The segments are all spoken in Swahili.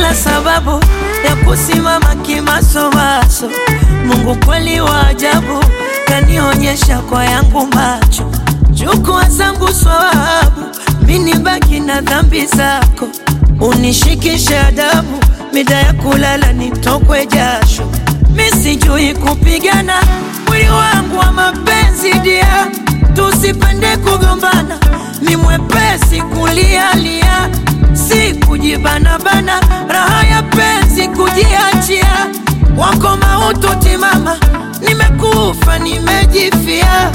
kila sababu ya kusimama kimasomaso. Mungu kweli wa ajabu, kanionyesha kwa yangu macho. Chukua zangu swawabu, mini baki na dhambi zako, unishikishe adabu, mida ya kulala nitokwe jasho. Mi sijui kupigana, mwili wangu wa mapenzi dia, tusipende kugombana, mi mwepesi kulialia, si kujibanabana, raha ya penzi kujiachia, wako mautu timama, nimekufa nimejifia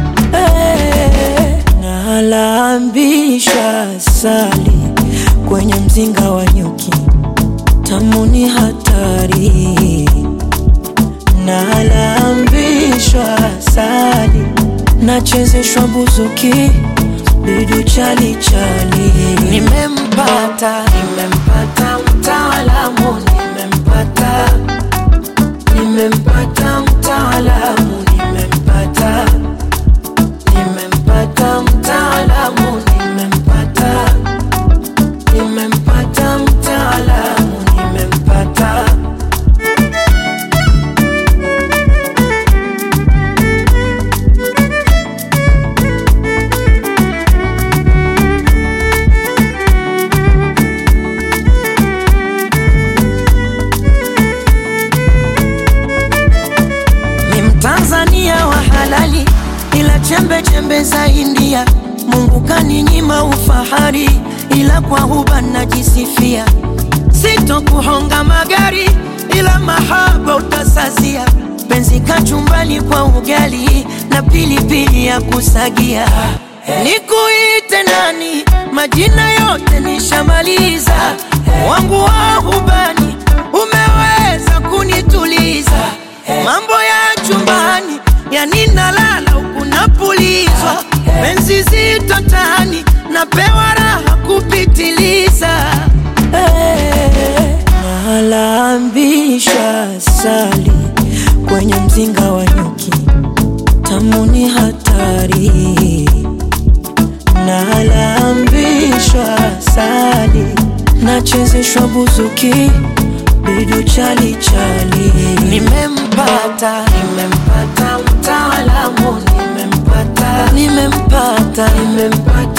hey, nalambisha sali kwenye mzinga wa nyuki, tamu ni hatari nalambishwa sali nachezeshwa buzuki bidu chali chali nimempata nimempata mtaalamu nimempata nimempata mtaalamu nimempata nimempata mtaalamu nimempata nimempata mtaalamu nimempata ni Mtanzania wa halali, ila chembe chembe za India. Mungu kaninyima ufahari, ila kwa huba najisifia. Sitokuhonga magari, ila mahaba utasazia. Penzi kachumbali kwa ugali na pilipili ya kusagia. Nikuite nani? Majina yote nishamaliza, wangu wa hubani umeweza kunituliza mambo ya chumbani yani nalala huku napulizwa penzi zito tani napewa raha kupitiliza hey, nalambisha sali kwenye mzinga wa nyuki tamu ni hatari nalambishwa sali nachezeshwa buzuki bidu chali chali nimempata nimempata mtaalamu nimempata nimempata nimempata